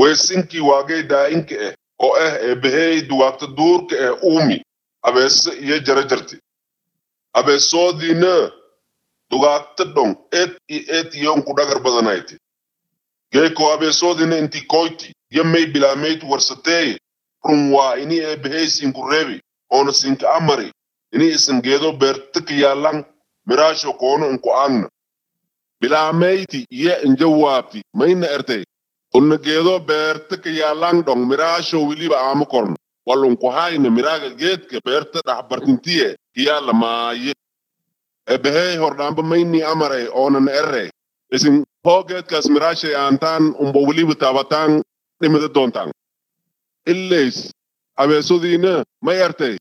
weesinkii waagay daa'inka ah oo ah eebbahey dugaagta duurka ah uumi abeese iyo jarajarti abeesoodiina dugaagta dhon eed iyo eed iyonku dhagar badanayti geeko abeesoodina inti koyti yo may bilaameyd warsateeye run waa ini eebbahey sinku reebi oona sinka amari ini isan geedo beertika yaalan miraasho koono inku aagna bilaameyti iyo injawaabti mayna ertay unna geedo beertika yaalan dhon miraasho wiliba aama korno walunku hayna miraaga geedka beerta dhaxbartintiye kiyaala maaye eebbahey hordhaamba mayni amaray oonan erre isin hoo geedkaas miraashay aantaan umba weliba taabataan dhimida doontaan illays abeesodiina may ertay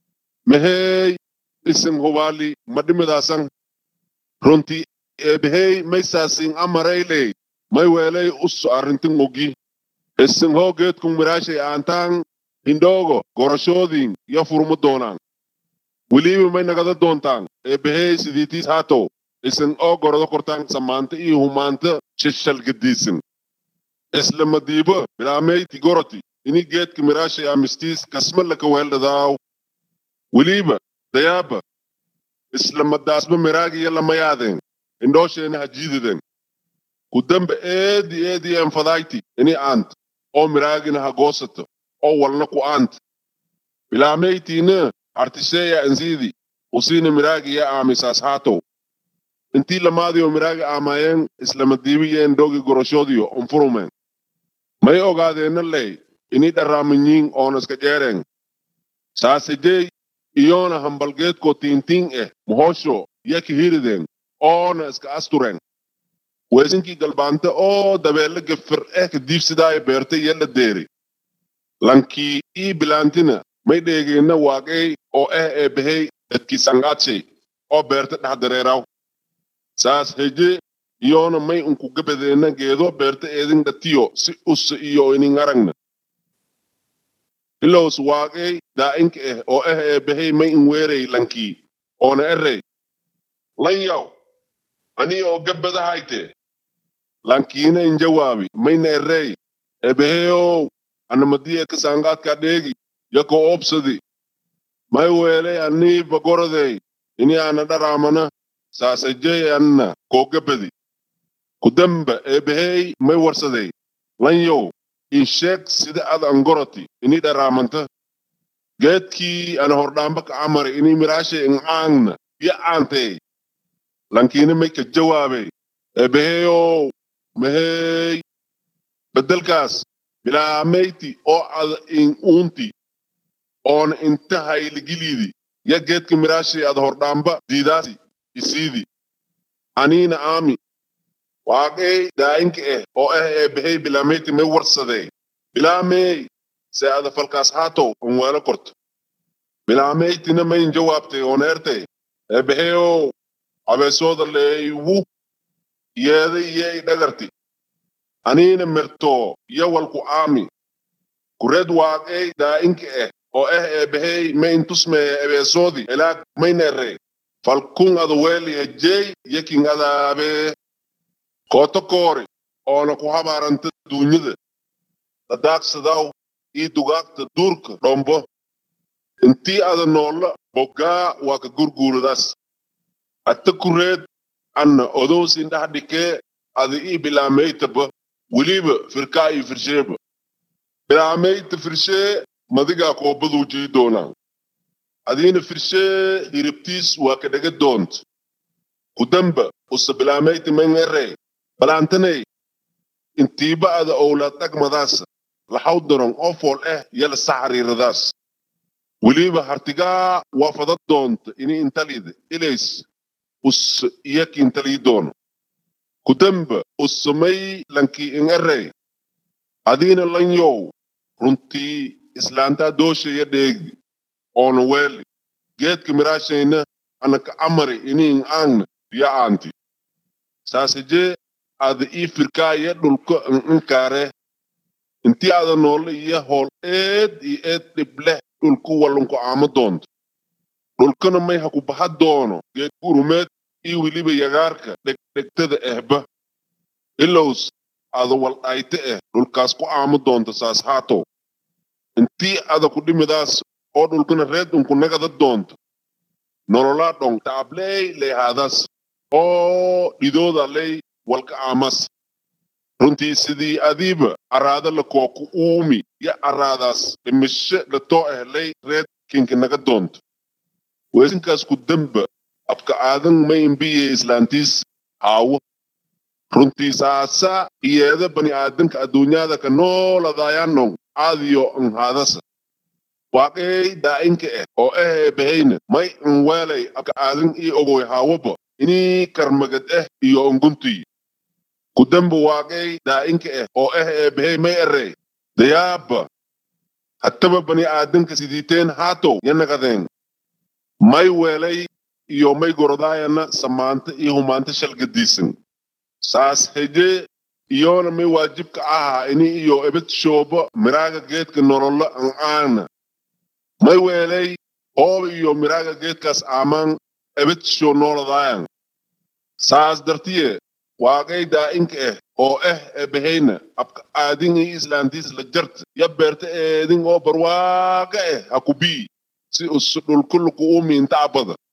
mahey isin hubaali ma dhimidaasan runti eebbahey may saasin amarayley may weelay us arrintin ogi isin hoo geedkun miraashay aantaan hindhoogo gorashoodiin yo furma doonaan weliba may nagada doontaan eebbahey sidiitiis haatow isin oo gorado kortaan samaanta iyo humaanta shishalgadiisin isla madiibo bilaameyti goroti ini geedka miraashay amistiis kasma laka weeldhadaaw weliba dayaaba isla madaasba miraagiyo lamayaadeen indhoosheena hajiididen ku dambe eedi eedi enfadayti ini aant oo miraagina hagoosato oo walna ku aant bilaameytiina artisheeya ansiidi usiina miraagiya aamisaas haatow intii lamaadiyo miraaga aamaayeen islamadiibiyeen dhogi goroshoodiyo unfurumeen may ogaadeenna ley ini dharraaminyiin oonaska jeereen saasejey iyoona hambalgeedko tiintiin eh mohosho yaki hirideen oona iska astureen weesinkii galbaante oo dabeelle gefir eh kadiibsidaayo beerte yella deeri lankii ii bilaantina may dheegeenna waaqey oo eh eebbahey dadkii sangaadshay oo beerte dhex dareeraw saas heje iyoona may unku gabadeenna geedo beerte eedin dhatiyo si ussa iyo inin aragna ilows waaqey daa'inka ah oo ah eebbahey may in weerey lankii oona erey lan yaw ani oo gabbadahayte lankiina in jawaabi mayna erey eebbaheyow anamadiye kasangaadka dheegi yako obsadi may weeley anii bagorodey ini ana dharaamana saasajey anna koo gabbadi kudamba eebbahey may warsadey lan yow in sheeg sida ad angoroti ini dharaamanta geedkii ana hordhaamba ka amari ini miraashay in aangna yo aantey lankiina may ka jawaabey eebbaheyow mahey beddelkaas bilaameyti oo ad in uunti oona inta hayligiliidi ya geedka miraashay ad hordhaamba diidaasi isiidi aniina aami waaqey daa'inka ah oo ah eebbahey bilaameyti may warsadey bilaamey se ada falkaas haatow an weelo korto bilaameytina mayn jawaabtay oona ertay eebbaheyow abeesooda leeywu yeeda iyey dhagarti aniina mirtoo yo walku aami kured waaqey daa'inka ah oo ah eebbahey ma intusmeye ebeesoodi elaag mayna erey falkun ada weeli hejey yakin adaabee kooto koori oona ku habaaranta duunyada dadaaqsadaw ii dugaagta duurka dhombo intii ada noolla boggaa waa ka gurguuradaas atta kureed anna odowsin dhax dhikee ada ii bilaameytaba weliba firkaa ii firsheeba bilaameyta firshee madigaa koobaduu jii doonaa adiina firshee hiribtiis waa ka dhaga doont kudamba usa bilaameyta mangerey balaantaney intiiba ada owlaad dhagmadaasa laxaw daron oo fool ah yala saxariiradaas weliba hartigaa waa fada doonta ini intalida ilays us iyaki intalii doono kudamba usamay lankii in erey adiina lanyow runtii islaantaa dooshaya dheegi oona weeli geedka miraashayna anaka amari ini in aangna ya aanti saasajee ada ii firkaaya dhulka in inkaare intii ada noolle iyo hool eed iyo eed dhibleh dhulku wallunku aamo doonto dhulkana may haku baha doono geed gurumeed iyo weliba yagaarka dhegdhegtada ehba ilows ada waldhayte eh dhulkaas ku aamo doonto saas haato intii ada ku dhimidaas oo dhulkana reed unku nagada doonto nololaa dhong taabley leehaadas oo dhidooda ley walka aamas runtii sidii adiiba araada la kooku uumi ya araadaas dhimisho latoo ehlay reed kinka naga doonto weesinkaas ku damba abka aadan ma imbiye islaantiis haawo runtii saasa iyeeda bani aadanka adduunyada ka nooladayanong aadiyo an haadasa waaqey daa'inka eh oo ehee bahayna may an weelay abka aadan ii ogoy haawoba inii karmagad eh iyo onguntii kudamba waaqey daa'inka eh oo ehee bahay may erey dayaaba hattaba bani aadanka sidiiteen haatow yanaqadeen may weelay iyo may gorodaayana samaanta iyo humaanta shalgadiisan saas heje iyoona may waajibka ahaa ini iyo ebed shooba miraaga geedka nololo an aana may weelay ooba iyo miraaga geedkaas aamaan ebed shoo nooladaayan saas dartiye waaqay daa'inka eh oo eh ebahayna abka aadin iyo islaantiis la jarta ya beerta eedin oo barwaaqa eh ha kubii si us dhulkuluku uumi inta abada